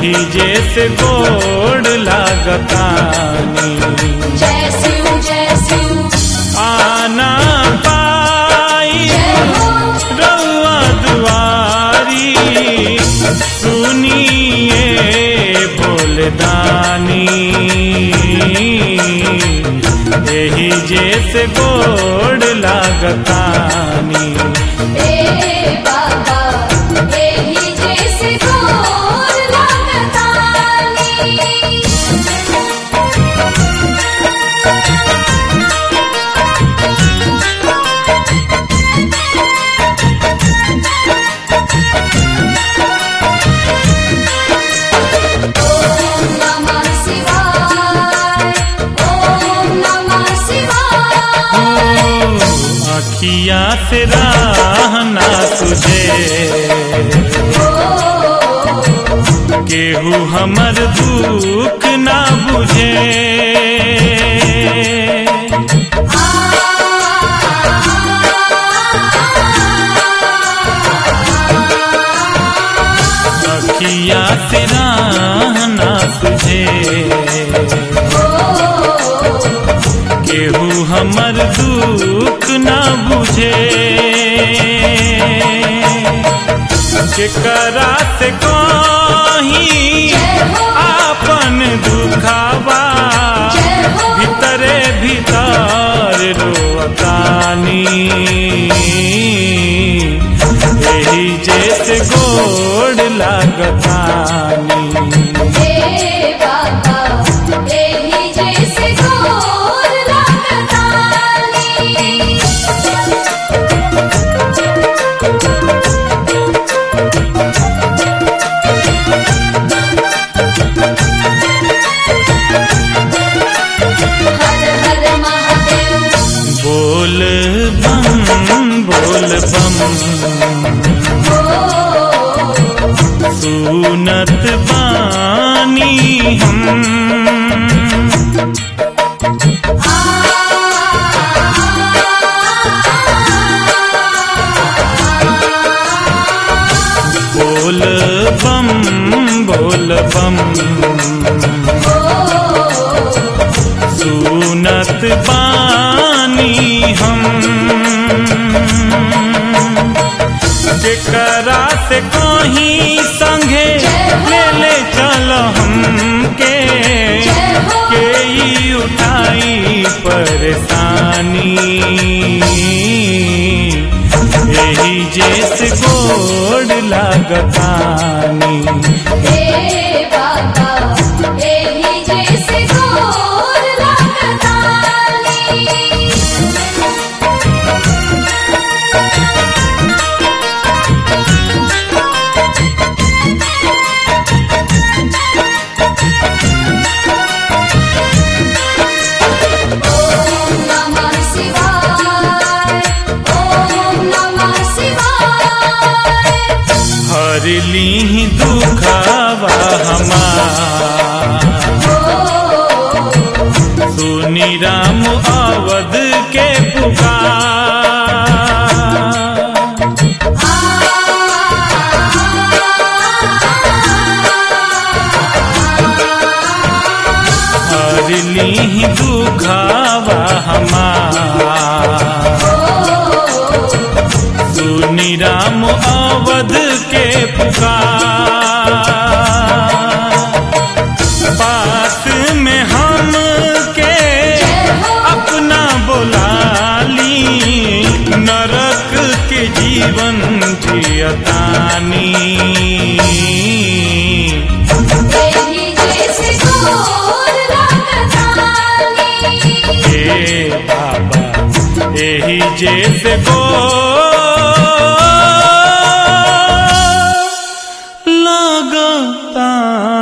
एही जैसे गोड़ लागतानी जय शिव जय शिव आना पाई जय हो रउआ दुआरी सुनिए बोलदानी एही जैसे गोड़ लागतानी ए बाबा एही जैसे गोर लगतानी ओम नमः शिवाय ओम नमः शिवाय अखिया से रहना तुझे केहू हमर दुख ना बुझे अखिया से रहना तुझे केहू हमर दुख ना बुझे केकरा से कहीं आपन दुखावा भीतरे भीतर रोतानी एही जैसे गोड़ लागतानी हे बाबा एही जैसे गोर लगतानी हर हर महादेव बोल बम बोल बम सुनत बानी हम बोल बम बोल बम सुनत बानी हम जेकरा से कहीं संगे ले ले चल हमके के ई उठाई परेशानी यही जैसे गोड़ लागतानी हे बाबा एही जैसे गोर लगतानी ओम नमः शिवाय ओम नमः शिवाय हर ली दुखावा हमार सुनी राम अवध के पुकार हर ली दुखावा हमार सुनी राम अवध के पुकार पास में हम के अपना बोलाली नरक के जीवन जियतानी एही जैसे गोर लगतानी हे बाबा एही जैसे गो लगता